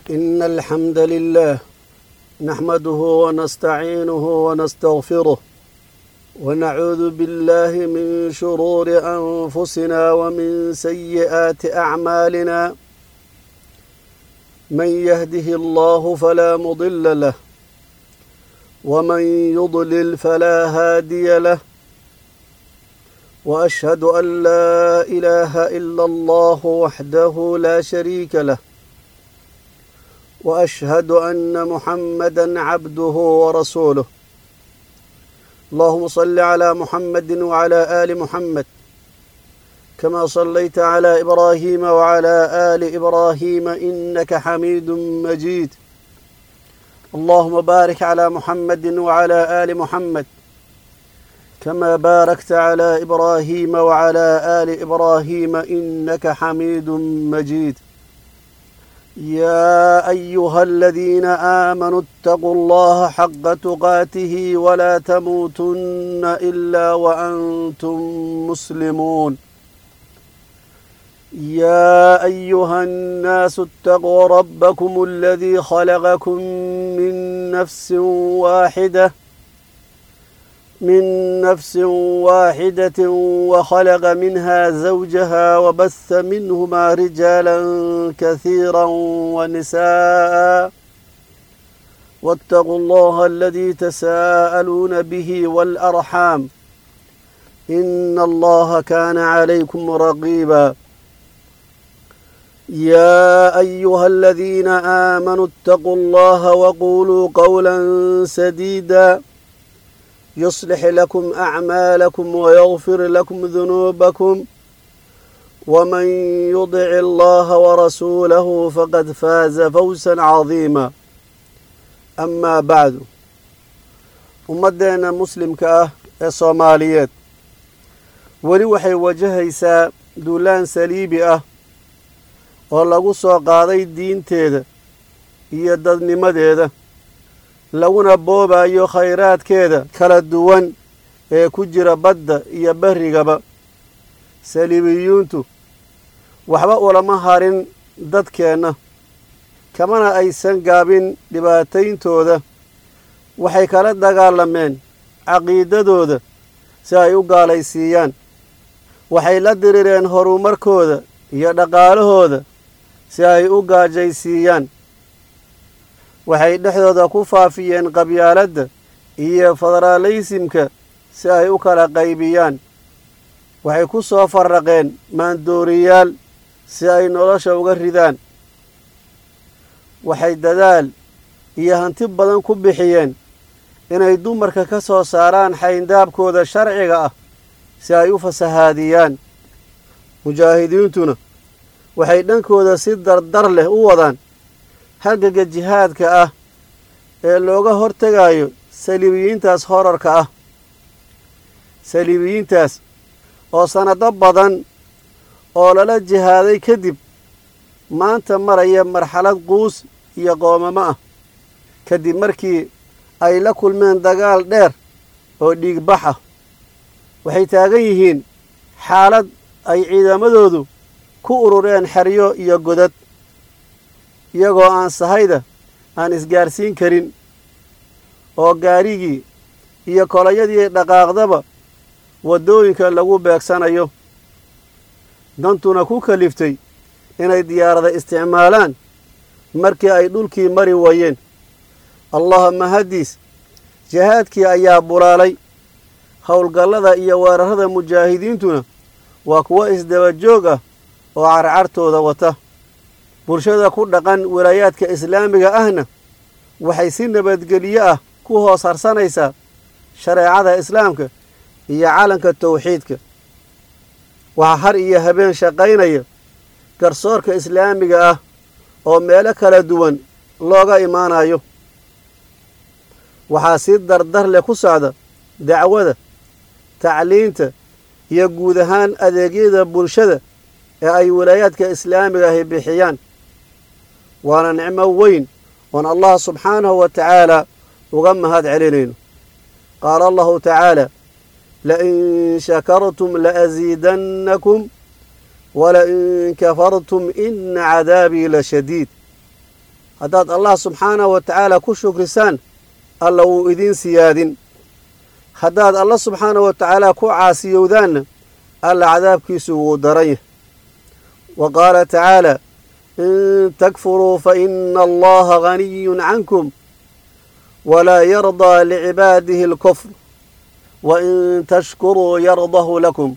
إن الحمد لله نحمده ونستعينه ونستغفره ونعوذ بالله من شرور أنفسنا ومن سيئات أعمالنا من يهده الله فلا مضل له ومن يضلل فلا هادي له وأشهد أن لا إله إلا الله وحده لا شريك له وأشهد أن محمدا عبده ورسوله اللهم صل على محمد وعلى آل محمد كما صليت على إبراهيم وعلى آل إبراهيم إنك حميد مجيد اللهم بارك على محمد وعلى آل محمد كما باركت على إبراهيم وعلى آل إبراهيم إنك حميد مجيد يا أيها الذين آمنوا اتقوا الله حق تقاته ولا تموتن إلا وأنتم مسلمون يا أيها الناس اتقوا ربكم الذي خلقكم من نفس واحدة من نفس واحدة وخلق منها زوجها وبث منهما رجالا كثيرا ونساء واتقوا الله الذي تساءلون به والأرحام إن الله كان عليكم رقيبا يا أيها الذين آمنوا اتقوا الله وقولوا قولا سديدا يصلح لكم أعمالكم ويغفر لكم ذنوبكم ومن يطع الله ورسوله فقد فاز فوزا عظيما أما بعد ummaddeena muslimka ah ee soomaaliyeed weli waxay wajahaysaa duulaan saliibi ah oo lagu soo qaaday diinteeda iyo dadnimadeeda laguna boobayo khayraadkeeda kala duwan ee ku jira badda iyo berrigaba saliibiyuuntu waxba ulama harin dadkeenna kamana aysan gaabin dhibaatayntooda waxay kala dagaalameen caqiidadooda si ay u gaalaysiiyaan waxay la dirireen horumarkooda iyo dhaqaalahooda si ay u gaajaysiiyaan waxay dhexdooda ku faafiyeen qabyaaladda iyo federaalaysimka si ay u kala qaybiyaan waxay ku soo farraqeen maandooriyaal si ay nolosha uga ridaan waxay dadaal iyo hanti badan ku bixiyeen inay dumarka ka soo saaraan xayndaabkooda sharciga ah si ay u fasahaadiyaan mujaahidiintuna waxay dhankooda si dardar leh u wadaan halgaga jihaadka ah ee looga hortegayo saliibiyiintaas horarka ah saliibiyiintaas oo sannado badan oo lala jihaaday kadib maanta maraya marxalad quus iyo qoomamo ah kadib markii ay la kulmeen dagaal dheer oo dhiigbax ah waxay taagan yihiin xaalad ay ciidamadoodu ku urureen xeryo iyo godad iyagoo aan sahayda aan isgaarsiin karin oo gaarigii iyo kolayadii dhaqaaqdaba waddooyinka lagu beegsanayo dantuna ku kaliftay inay diyaarada isticmaalaan markii ay dhulkii mari waayeen allahuma haddiis jihaadkii ayaa bulaalay howlgallada iyo weerarrada mujaahidiintuna waa kuwo isdaba joog ah oo carcartooda wata bulshada ku dhaqan walaayaadka islaamiga ahna waxay si nabadgelyo ah ku hoos harsanaysaa shareecada islaamka iyo calanka tawxiidka waxaa har iyo habeen shaqaynaya garsoorka islaamiga ah oo meelo kala duwan looga imaanayo waxaa si dardar leh ku socda dacwada tacliinta iyo guud ahaan adeegyada bulshada ee ay walaayaadka islaamiga ahi bixiyaan waana nicmo weyn oon allah subxaanahu wa tacaala uga mahad celinayno qaala allahu tacaala lain shakartum laasiidannakum walain kafartum ina cadaabii la shadiid haddaad allah subxaanahu wa tacaala ku shukrisaan alla wuu idiin siyaadin haddaad alla subxaanahu wa tacaala ku caasiyowdaanna alla cadaabkiisu wuu daran yahay wa qaala tacaala in takfuruu fa ina allaha ganiyun cankum walaa yardaa licibaadihi alkufr wa in tashkuruu yardahu lakum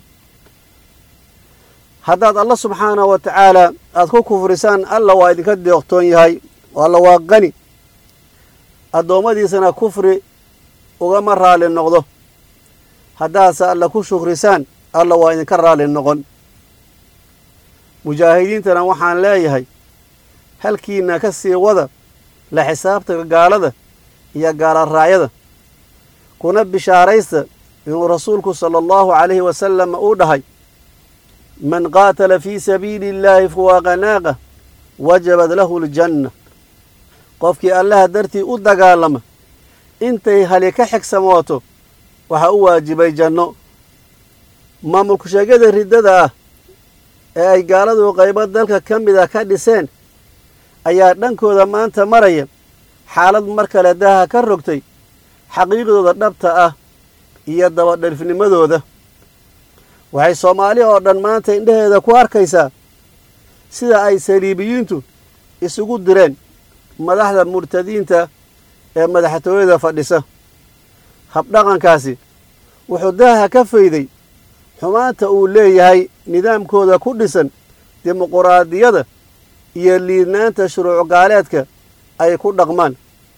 haddaad alla subxaanahu wa tacaala aada ku kufrisaan alla waa idinka deeqtoon yahay alla waa qani addoommadiisana kufri ugama raalli noqdo haddaadse alla ku shukrisaan alla waa idinka raalli noqon mujaahidiintana waxaan leeyahay halkiina ka sii wada la xisaabta gaalada iyo gaalaraayada kuna bishaaraysta inuu rasuulku sala allahu calayhi wasalam uu dhahay man qaatala fii sabiili illaahi fuwaaqa naaqa wajabad lahu aljanna qofkii allaha dartii u dagaalama intay hali ka xigsamooto waxaa u waajibay janno maamulku sheegyada riddada ah ee ay gaaladu qaybo dalka ka mida ka dhiseen ayaa dhankooda maanta maraya xaalad mar kale daaha ka rogtay xaqiiqdooda dhabta ah iyo dabadhalifnimadooda waxay soomaali oo dhan maanta indhaheeda ku arkaysaa sida ay saliibiyiintu isugu direen madaxda murtadiinta ee madaxtooyada fadhisa habdhaqankaasi wuxuu daaha ka fayday xumaanta uu leeyahay nidaamkooda ku dhisan dimuquraadiyada iyo liidnaanta shuruuc gaaleedka ay ku dhaqmaan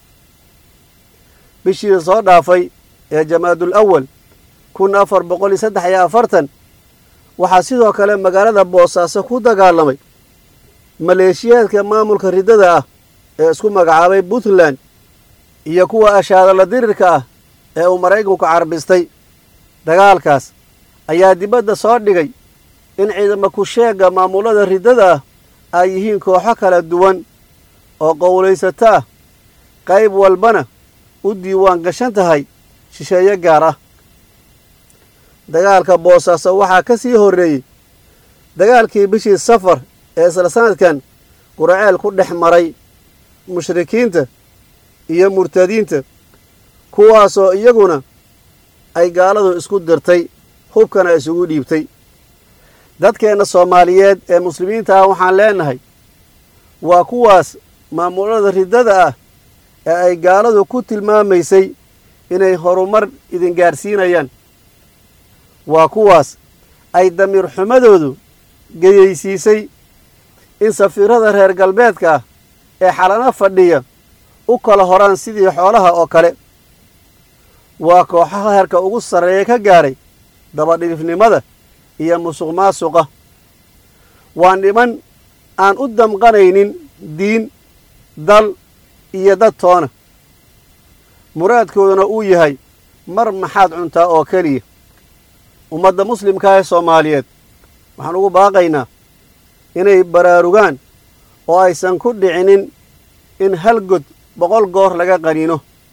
bishii soo dhaafay ee jamaadul awal kun afar boqol iyo saddex iyo afartan waxaa sidoo kale magaalada boosaaso ku dagaalamay maleeshiyaadka maamulka riddada ah ee isku magacaabay puntland iyo kuwa ashaadala dirirka ah ee uu maraykanku carbistay dagaalkaas ayaa dibadda soo dhigay in ciidama ku-sheegga maamulada riddada ah ay yihiin kooxo kala duwan oo qowlaysato ah qayb walbana u diiwaan gashan tahay shisheeye gaar ah dagaalka boosaaso waxaa ka sii horreeyey dagaalkii bishii safar ee isla sanadkan quraceel ku dhex maray mushrikiinta iyo murtadiinta kuwaasoo iyaguna ay gaaladu isku dirtay hubkana isugu dhiibtay dadkeenna soomaaliyeed ee muslimiinta ah waxaan leenahay waa kuwaas maamulada riddada ah ee ay gaaladu ku tilmaamaysay inay horumar idin gaadhsiinayaan waa kuwaas ay damiir xumadoodu geyaysiisay in safiirada reer galbeedka ah ee xalano fadhiya u kala horaan sidii xoolaha oo kale waa kooxaha heerka ugu sarreeya ka gaadhay dabadhilifnimada iyo musuq maasuqa waa niman aan u damqanaynin diin dal iyo dad toona muraadkooduna uu yahay mar maxaad cuntaa oo keliya ummadda muslimka ee soomaaliyeed waxaan ugu baaqaynaa inay baraarugaan oo aysan ku dhicinin in hal god boqol goor laga qaniino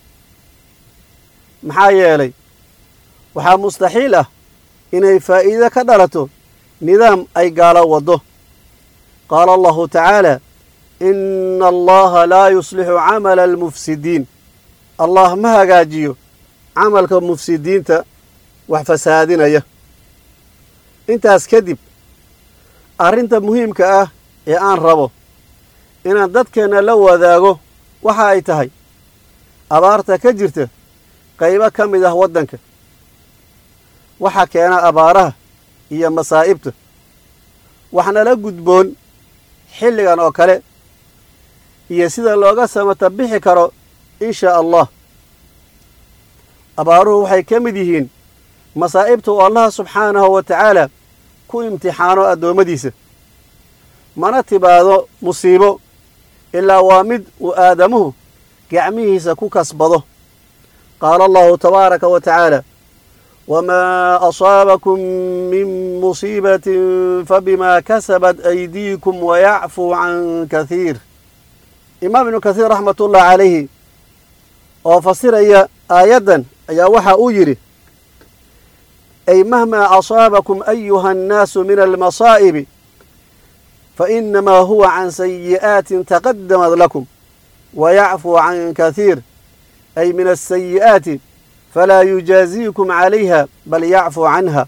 maxaa yeelay waxaa mustaxiil ah inay faa'iido ka dhalato nidaam ay gaalo waddo qaala allahu tacaala ina allaha laa yuslixu camala almufsidiin allah ma hagaajiyo camalka mufsidiinta wax fasaadinaya intaas kadib arrinta muhiimka ah ee aan rabo inaan dadkeenna la wadaago waxa ay tahay abaarta ka jirta qaybo ka mid ah waddanka waxaa keena abaaraha iyo masaa'ibta waxnala gudboon xilligan oo kale iyo sida looga samata bixi karo in shaa allah abaaruhu waxay ka mid yihiin masaa'ibta uu allaha subxaanahu wa tacaala ku imtixaano addoommadiisa mana tibaado musiibo ilaa waa mid uu aadamuhu gacmihiisa ku kasbado qaala allahu tabaaraka wa tacaala wamaa asaabakum min musiibatin fabimaa kasabat aydiikum wayacfuu can kahiir imaam ibnu kathiir raxmatullahi calayhi oo fasiraya aayaddan ayaa waxa uu yidhi ay mahmaa asaabakum ayuha annaasu min almasaa'ibi fainamaa huwa can sayi'aatin taqadamad lakum wayacfuu can kathiir ay min asayi'aati falaa yujaaziikum calayha bal yacfuu canha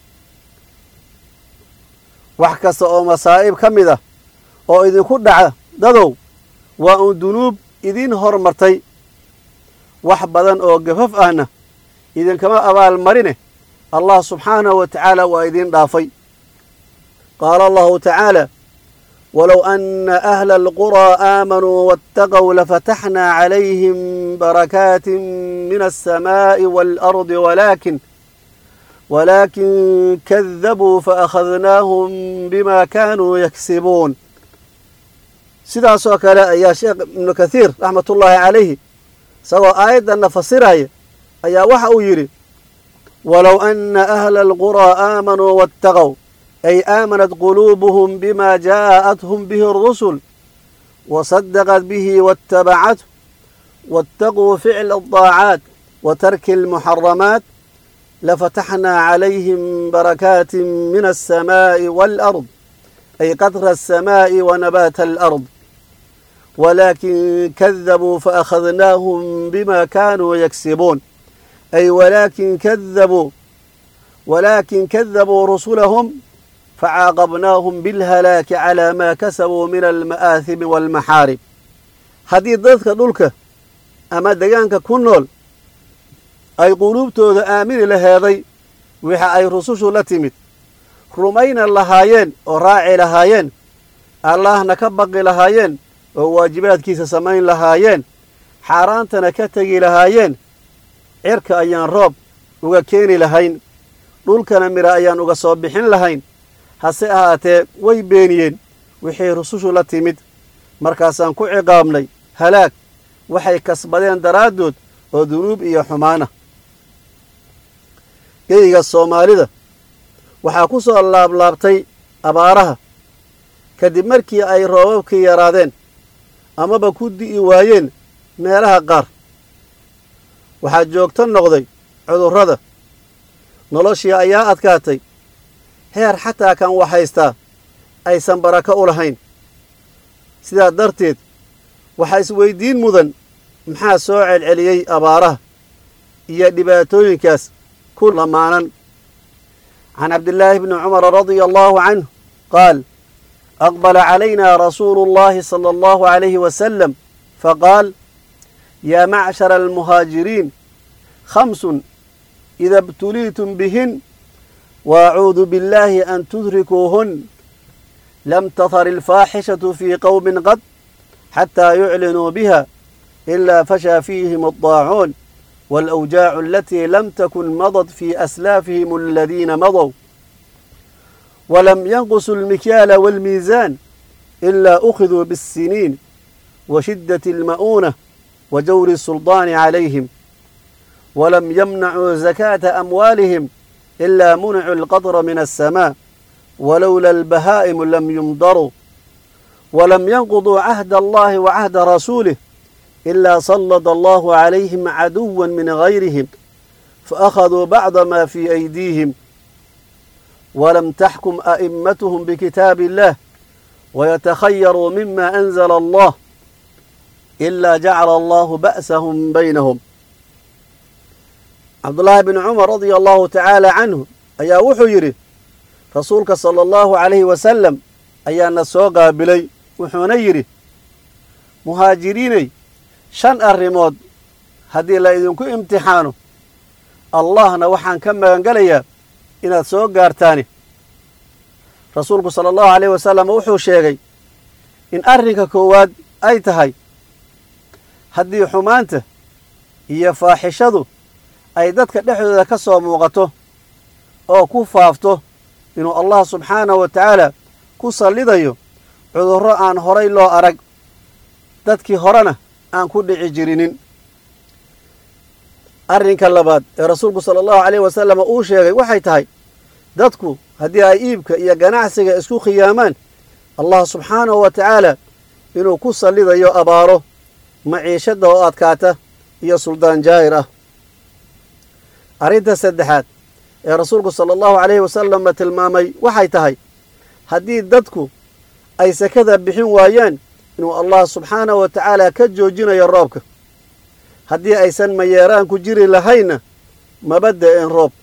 wax kasta oo masaa'ib ka mid ah oo idinku dhaca dadow waa uun dunuub idiin hormartay wax badan oo gafaf ahna idinkama abaalmarine allah subxaanahu wa tacaala waa idiin dhaafay qaala allahu tacaala walow ana ahla alquraa aamanuu waataqow lafataxnaa calayhim barakaatin min alsamaa'i waalardi walaakin walaakin kadabuu faakhadnaahum bima kaanuu yaksibuun sidaasoo kale ayaa sheekh ibnu kathiir raxmatullaahi calayhi isagoo aayaddanna fasiraya ayaa waxa uu yidhi walow ana ahla alquraa aamanuu waataqow ay aamanat quluubuhum bima jaa'athum bihi اrusul wasadaqat bihi waاtabacathu waاtaquu ficla الطaacaat wa tarki اlmuxaramaat lafataxnaa calayhim barakaati min alsamaaءi wاlأrض ay qadra الsamaaءi wanabaata alأrض walaakin kadabuu faakhadnaahum bima kaanuu yaksibuun ay walaakin kadabuu walaakin kadabuu rusulahum facaaqabnaahum bilhalaaki calaa maa kasabuu min alma'aahimi waalmaxaarib haddii dadka dhulka ama degaanka ku nool ay quluubtooda aamini laheeday wixa ay rusushu la timid rumayna lahaayeen oo raaci lahaayeen allaahna ka baqi lahaayeen oo waajibaadkiisa samayn lahaayeen xaaraantana ka tegi lahaayeen cirka ayaan roob uga keeni lahayn dhulkana midha ayaan uga soo bixin lahayn hase ahaatee way beeniyeen wixii rusushu la timid markaasaan ku ciqaabnay halaag waxay kasbadeen daraaddood oo dunuub iyo xumaana geyga soomaalida waxaa ku soo laablaabtay abaaraha kadib markii ay roobabkii yaraadeen amaba ku di'i waayeen meelaha qaar waxaa joogto noqday cudurrada noloshii ayaa adkaatay heer xataa kan waxhaystaa aysan barako u lahayn sidaa darteed waxaa isweyddiin mudan maxaa soo celceliyey abaaraha iyo dhibaatooyinkaas ku lamaanan can cabdillaahi bni cumara radia allaahu canhu qaal aqbala calayna rasuulu اllahi sala allahu calayhi wasalam faqaal yaa macshara almuhaajiriin khamsun ida ibtuliitum bihin waacuudu biاllahi an tudrikuuhun lam tahar ilfaaxishatu fii qowmin qad xataa yuclinuu biha ilaa fashaa fiihim addaacuun waalawjaacu alatii lam takun madad fii aslaafihim aladiina madow walam yanqusu almikyaala waalmiisaan ilaa ukhiduu biاssiniin wa shiddati alma'uunah wa jawri الsulطaani calayhim walam yamnacuu zakaata amwaalihim ilaa municuu alqadra min alsamaa walowla albahaa'imu lam yumdaruu walam yanquduu cahda allahi wa cahda rasuulih ilaa sallada allahu calayhim caduwa min gayrihim faakhaduu bacda ma fii aydiihim walam taxkum a'immatuhum bikitaabi illah wayatakhayaruu mima anzala allah ilaa jacala allahu ba'sahum baynahum cabdullaahi bni cumar radia allahu tacaala canhu ayaa wuxuu yidhi rasuulka sala allahu calayhi wasalam ayaana soo qaabilay wuxuuna yidhi muhaajiriinay shan arrimood haddii la idinku imtixaano allahna waxaan ka magangelayaa inaad soo gaartaani rasuulku sala allahu calayhi wasalam wuxuu sheegay in arrinka koowaad ay tahay haddii xumaanta iyo faaxishadu ay dadka dhexdooda ka soo muuqato oo ku faafto inuu allah subxaanahu wa tacaala ku sallidayo cudurro aan horay loo arag dadkii horena aan ku dhici jirinin arrinka labaad ee rasuulku sala allahu calayhi wasalam uu sheegay waxay tahay dadku haddii ay iibka iyo ganacsiga isku khiyaamaan allah subxaanahu wa tacaala inuu ku sallidayo abaaro maciishadda oo adkaata iyo suldaan jaahir ah arrinta saddexaad ee rasuulku sala allahu calayhi wasalama tilmaamay waxay tahay haddii dadku ay sakada bixin waayaan inuu allah subxaanahu wa tacaala ka joojinayo roobka haddii aysan mayeeraan ku jiri lahaynna maba da-een roob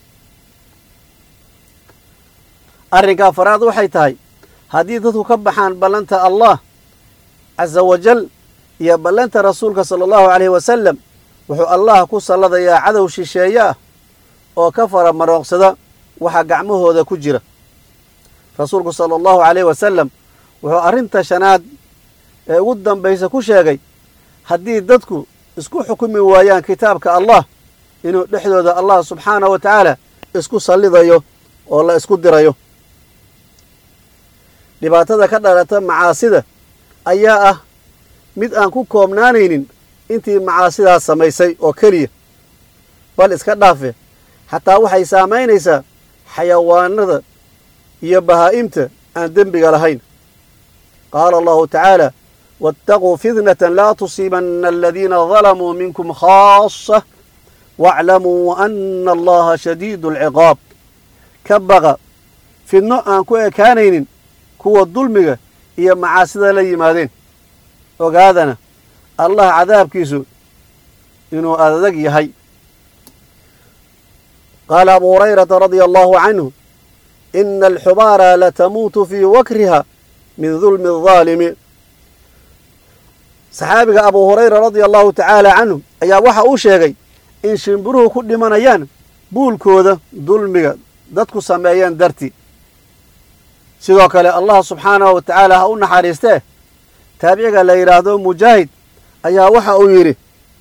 arrinka afaraad waxay tahay haddii dadku ka baxaan ballanta allah casa wajal iyo ballanta rasuulka sala allahu calayhi wasalam wuxuu allah ku salladayaa cadow shisheeye ah oo ka fara marooqsada waxa gacmahooda ku jira rasuulku sala allahu calayhi wasalam wuxuu arrinta shanaad ee ugu dambaysa ku sheegay haddii dadku isku xukumi waayaan kitaabka allah inuu dhexdooda allah subxaanahu wa tacaala isku sallidayo oo la isku dirayo dhibaatada ka dhalata macaasida ayaa ah mid aan ku koobnaanaynin intii macaasidaas samaysay oo keliya bal iska dhaafe xataa waxay saamaynaysaa xayawaanada iyo bahaa'imta aan dembiga lahayn qaala allahu tacaala waataquu fitnatan laa tusiibanna aladiina dalamuu minkum khaasa waaclamuu ana allaha shadiidu alciqaab ka baqa fidno aan ku ekaanaynin kuwa dulmiga iyo macaasida la yimaadeen ogaadana allah cadaabkiisu inuu adag yahay qaala abu hurayrata radia allahu canhu ina alxubaara latamuutu fii wakriha min dulmi aldaalimi saxaabiga abu hurayra radia allahu tacaala canhu ayaa waxa uu sheegay in shimbiruhu ku dhimanayaan buulkooda dulmiga dadku sameeyeen dartii sidoo kale allah subxaanahu wa tacaala ha u naxariistee taabiciga la yidhaahdo mujaahid ayaa waxa uu yidhi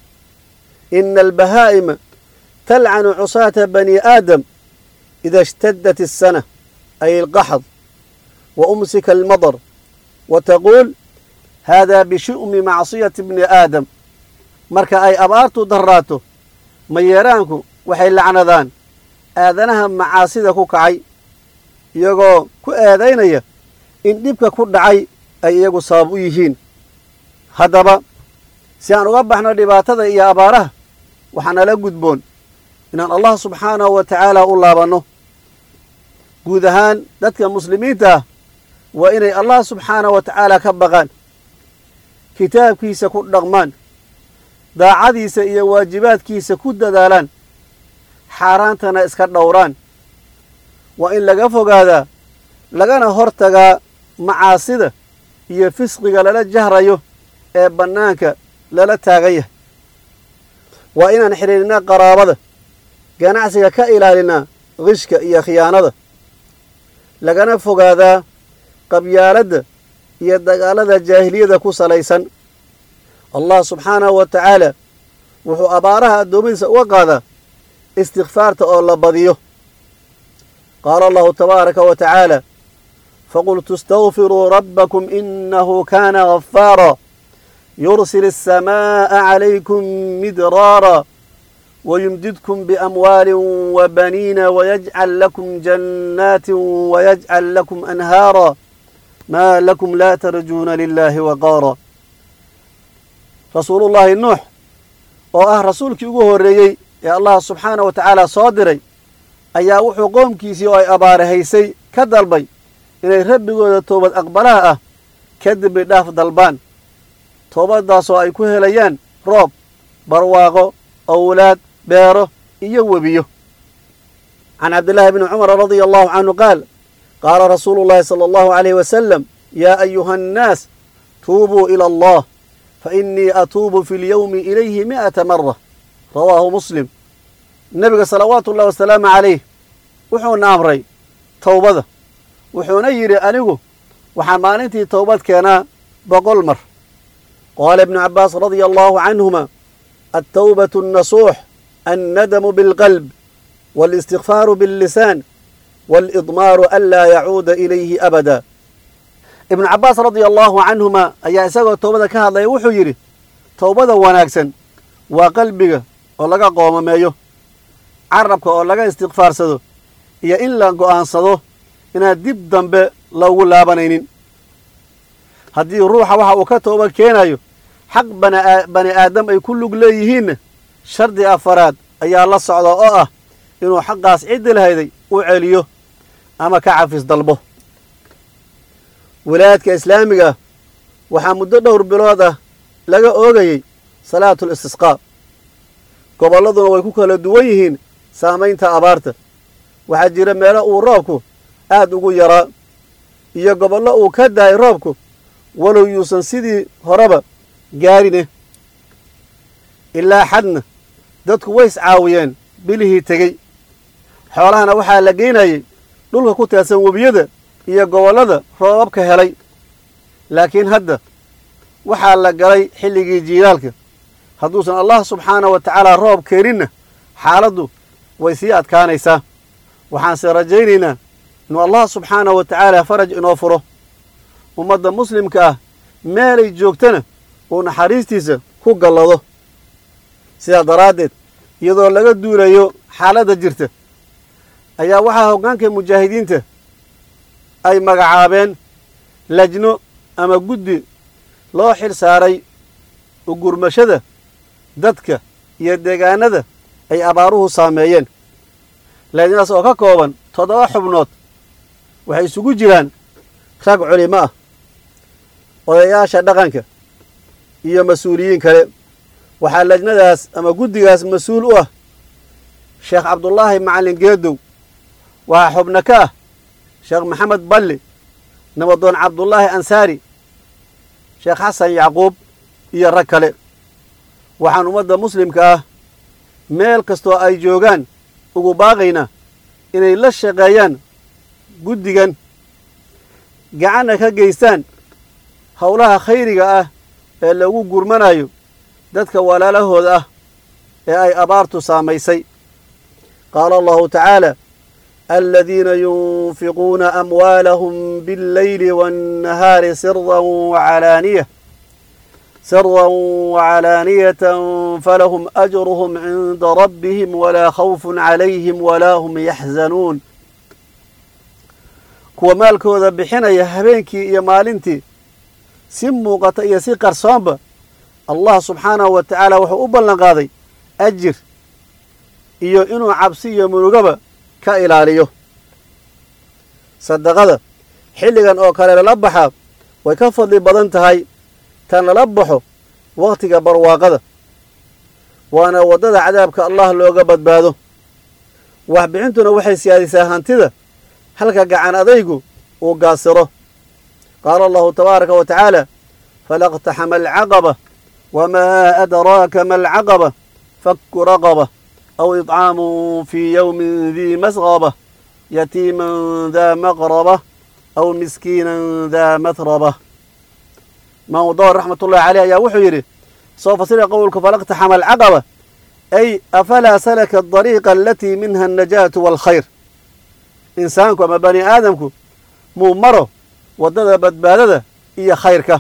ina albahaa'ima talcanu cusaata bani aadam ida ishtadat الsana ay alqaxd wa umsika almadar wa taquul hada bishu'mi macsiyati bni aadam marka ay abaartu darraato mayeeraanku waxay lacnadaan aadanaha macaasida ku kacay iyagoo ku eedaynaya in dhibka ku dhacay ay iyagu sabab u yihiin haddaba si aan uga baxno dhibaatada iyo abaaraha waxaa nala gudboon inaan allah subxaanahu wa tacaala u laabanno guud ahaan dadka muslimiinta ah waa inay allah subxaanahu wa tacaala ka baqaan kitaabkiisa ku dhaqmaan daacadiisa iyo waajibaadkiisa ku dadaalaan xaaraantana iska dhowraan waa in laga fogaadaa lagana hor tagaa macaasida iyo fisqiga lala jahrayo ee bannaanka lala taagan yahay waa inaan xidhiidhnaa qaraabada ganacsiga ka ilaalinaa qishka iyo khiyaanada lagana fogaadaa qabyaaladda iyo dagaalada jaahiliyada ku salaysan allah subxaanahu wa tacaala wuxuu abaaraha addoommadiisa uga qaadaa istikfaarta oo la badiyo qaala allahu tabaaraka wa tacaala faqultu istagfiruu rabbakum inahu kaana ghafaara yursil الsamaaءa calaykum midraara wayumdidkum biamwaali wabaniina wayajcal lakum jannaati wayajcal lakum anhaara maa lakum laa tarjuuna lilahi waqaara rasuulullaahi nuux oo ah rasuulkii ugu horreeyey ee allah subxaanah wa tacaala soo diray ayaa wuxuu qoomkiisii oo ay abaarahaysay ka dalbay inay rabbigooda toobad aqbalaha ah kadib idhaaf dalbaan toobaddaasoo ay ku helayaan roob barwaaqo owlaad beero iyo webiyo can cabdillaahi bni cumar radia allahu canhu qaal qaala rasuulu llaahi sala allahu alayh wasalam yaa ayuha annaas tuubuu ila allah fa innii atuubu fi lyowmi ilayhi mi'ata mara rawaahu muslim nebiga salawaatu ullahi wasalaamu calayh wuxuuna amray towbada wuxuuna yidhi anigu waxaan maalintii towbad keenaa boqol mar qaala ibnu cabbaas radia allahu canhuma altawbatu annasuux annadamu bilqalb waalistikfaaru billisaan waalidmaaru an laa yacuuda ilayhi abada ibnu cabbaas radia allahu canhuma ayaa isagoo towbada ka hadlaya wuxuu yidhi towbada wanaagsan waa qalbiga oo laga qoomameeyo carabka oo laga istikfaarsado iyo in la go'aansado inaan dib dambe loogu laabanaynin haddii ruuxa waxa uu ka tooba keenayo xaq bani aadam ay ku lug leeyihiinna shardi afaraad ayaa la socda oo ah inuu xaqaas ciddi lahayday u celiyo ama ka cafis dalbo wilaayadka islaamiga waxaa muddo dhowr bilood ah laga oogayey salaatul istisqaa gobolladuna way ku kala duwan yihiin saamaynta abaarta waxaa jira meelo uu roobku aad ugu yaraa iyo gobollo uu ka dahay roobku walow yuusan sidii horeba gaarine ilaa xadna dadku way iscaawiyeen bilihii tegey xoolahana waxaa la geynayay dhulka ku teedsan webiyada iyo gobollada roobabka helay laakiin hadda waxaa la galay xilligii jiilaalka hadduusan allah subxaana wa tacaala roob keeninna xaaladdu way sii adkaanaysaa waxaanse rajaynaynaa inuu allah subxaana wa tacaala faraj inoo furo ummadda muslimka ah meelay joogtana uu naxariistiisa ku gallado sidaa daraaddeed iyadoo laga duulayo xaaladda jirta ayaa waxaa hoggaanka mujaahidiinta ay magacaabeen lajno ama guddi loo xil saaray ugurmashada dadka iyo deegaanada ay abaaruhu saameeyeen lajnadaas oo ka kooban toddoba xubnood waxay isugu jiraan rag culimo ah odayaasha dhaqanka iyo mas-uuliyiin kale waxaa lajnadaas ama guddigaas mas-uul u ah sheekh cabdullaahi macallin geedow waxaa xubno ka ah sheekh maxamed balli nabadoon cabdullaahi ansaari sheekh xasan yacquub iyo rag kale waxaan ummadda muslimka ah meel kastoo ay joogaan ugu baaqaynaa inay la shaqeeyaan guddigan gacanna ka geystaan howlaha khayriga ah ee lagu gurmanayo dadka walaalahooda ah ee ay abaartu saamaysay qaala allahu tacaala aladiina yunfiquuna amwaalahum biاlleyli waannahaari sirdan wacalaaniya sirdan wacalaaniyatan falahum ajruhum cinda rabbihim walaa khawfun calayhim walaa hum yaxzanuun kuwa maalkooda bixinaya habeenkii iyo maalintii si muuqata iyo si qarsoonba allah subxaanahu wa tacaala wuxuu u ballan qaaday ajir iyo inuu cabsi iyo munugaba ka ilaaliyo sadaqada xilligan oo kale lala baxaa way ka fadli badan tahay tan lala baxo wakhtiga barwaaqada waana waddada cadaabka allah looga badbaado waxbixintuna waxay siyaadisaa hantida halka gacan adaygu uu gaasiro qaala allahu tabaaraka wa tacaala falaqtaxama alcaqaba wamaa adraaka ma alcaqaba fakku raqaba aw idcaamun fii yowmin dii masqaba yatiiman daa maqraba aw miskiinan daa matraba imaamu dawr raxmat ullahi caleyh ayaa wuxuu yidhi soo fasira qowlka falaqtaxama alcaqaba ay afalaa salaka adariiqa alatii minha annajaatu waalkhayr insaanku ama bani aadamku muu maro waddada badbaadada iyo khayrka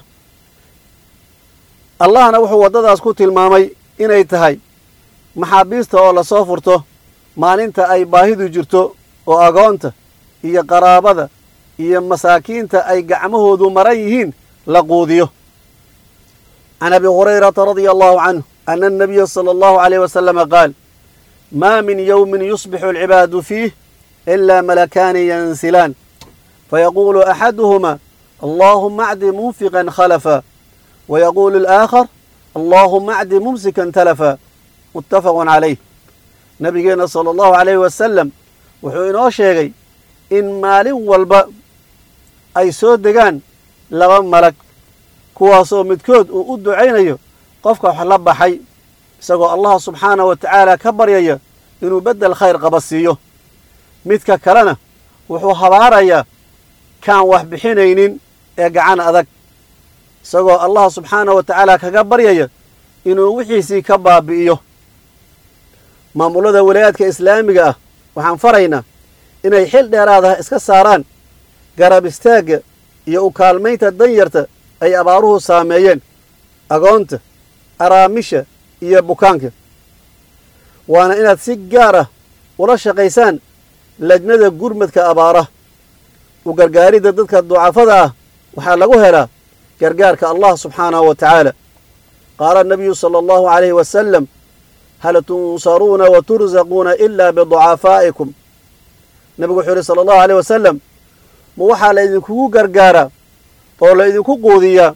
allahna wuxuu waddadaas ku tilmaamay inay tahay maxaabiista oo lasoo furto maalinta ay baahidu jirto oo agoonta iyo qaraabada iyo masaakiinta ay gacmahoodu maran yihiin la quudiyo can abi hurayrata radia allahu canhu ana annabiya sala allahu alayh wasalama qaal maa min yowmin yusbixu alcibaadu fiih ilaa malakaani yansilaan fayaquulu axaduhuma allaahuma acdi munfiqan khalafa wayaquulu alaakhar allaahuma acdi mumsikan talafa muttafaqun calayh nabigeenna sala allahu alayhi wasalam wuxuu inoo sheegay in maalin walba ay soo degaan laba malag kuwaasoo midkood uu u ducaynayo qofka wax la baxay isagoo allah subxaanah wa tacaala ka baryaya inuu beddel khayr qaba siiyo midka kalena wuxuu habaarayaa kaan wax bixinaynin ee gacan adag isagoo allah subxaanah wa tacaala kaga baryaya inuu wixiisii ka baabi'iyo maamulada walaayaadka islaamiga ah waxaan faraynaa inay xil dheeraadaha iska saaraan garab istaagga iyo u kaalmaynta danyarta ay abaaruhu saameeyeen agoonta araamisha iyo bukaanka waana inaad si gaar ah ula shaqaysaan lajnada gurmadka abaara u gargaaridda dadka ducafada ah waxaa lagu helaa gargaarka allah subxaanahu wa tacaala qaala nabiyu sala allahu calayhi wasalam hal tunsaruuna wa tursaquuna ilaa biducafaa'ikum nebigu wuxuu yidhi sala allahu aleyh wasalam ma waxaa laydinkugu gargaaraa oo laydinku quudiyaa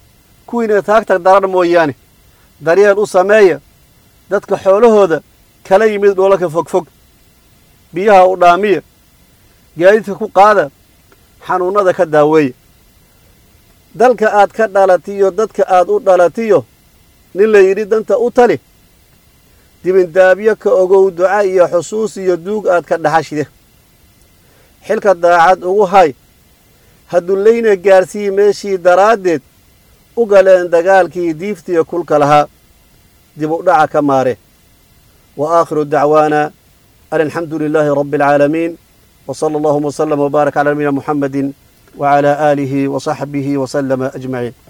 kuwiina taagtag daran mooyaane daryeel u sameeya dadka xoolahooda kala yimid dhoolaka fogfog biyaha u dhaamiya gaadiidka ku qaada xanuunnada ka daaweeya dalka aad ka dhalatiyo dadka aad u dhalatiyo nin la yidhi danta u tali dibindaabyo ka ogow duca iyo xusuus iyo duug aad ka dhaxashide xilka daacad ugu hay hadullayna gaarsii meeshii daraaddeed u galeen dagaalkii diiftiya kulka lahaa dib u dhaca ka maare wa aakhiru dacwaana an alxamdu lilaahi rabbi alcaalamiin wa sala allahuma wslama wbaarak cala nabiyina muxamedi wcala aalihi wa saxbihi wa slama ajmaciin